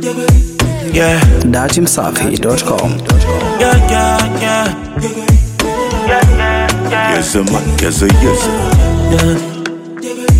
Yeah, datimsafi.com. yeah, yeah, yeah. Yes, sir, man. Yes, sir, yes, sir. yeah.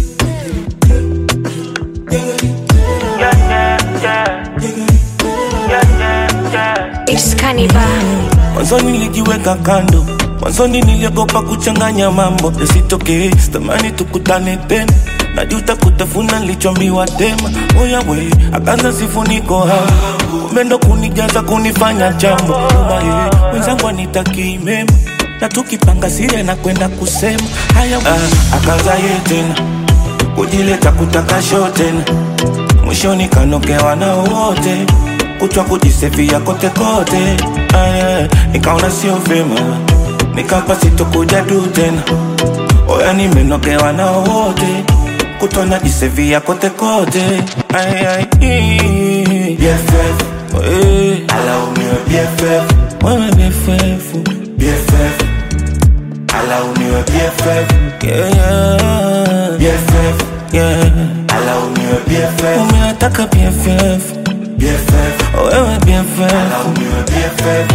It's Cannibal. Mwanzoni nilijiweka kando, mwanzoni niliogopa kuchanganya mambo yasitokee, sitamani tukutane tena najuta kutafuna nilichoambiwa tema oya we akaanza sifuniko hapo kumbe ndo kunijaza kunifanya jambo Uma, eh, wenzangu anitakii mema na tukipanga siri na kwenda kusema haya ah, akaanza ye tena kujileta kutaka show tena mwishoni kanokewa na wote kutwa kujisefia kote kote Aya, nikaona sio vyema nikapa sitokuja du tena oya nimenokewa na wote kutwa najisefia kote kote Aya, ii. BFF, Eh, alaumiwe BFF, wewe BFF BFF, alaumiwe BFF, yeah, yeah, BFF, yeah. alaumiwe BFF, umeataka BFF BFF, wewe BFF alaumiwe BFF.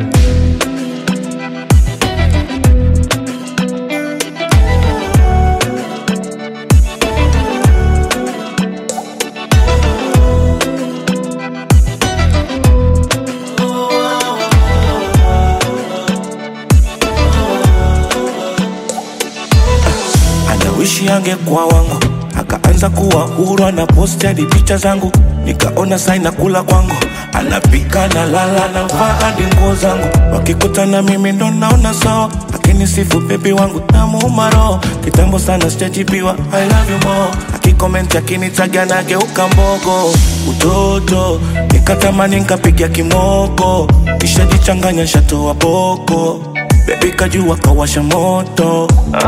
anawishi angekuwa wangu akaanza kuwa huru ana posti hadi picha zangu nikaona saina kula kwangu anapika na lala na vaa hadi nguo zangu wakikutana mimi ndo naona sawa lakini sifu bebi wangu namuuma roho kitambo sana sijajibiwa I love you more akikomenti akinitaga nageuka mbogo utoto nikatamani nkapiga kimoko nishajichanganya shatoa boko bebi kajua kawasha moto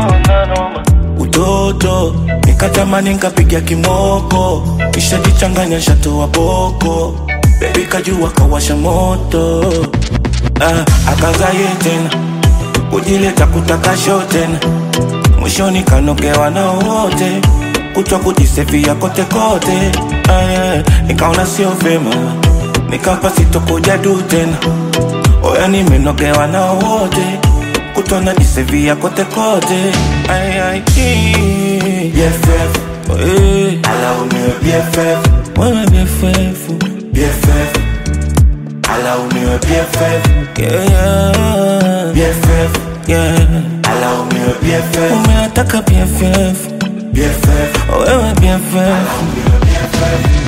utoto nikatamani nkapiga kimoko kishajichanganya shatoa boko bebi kajua kawasha moto ah, akaza ye tena kujileta kutaka show tena mwishoni kanogewa na wote kutwa kujisefia kote kote ah, nikaona sio vyema nikapa sitokuja du tena oya nimenogewa na wote kutwa najisevia kote kote Ai, ai, ii. BFF, Eh, alaumiwe BFF, wewe BFF BFF, alaumiwe BFF, yeah, yeah, BFF, yeah. alaumiwe BFF, umeataka BFF BFF, wewe BFF alaumiwe BFF.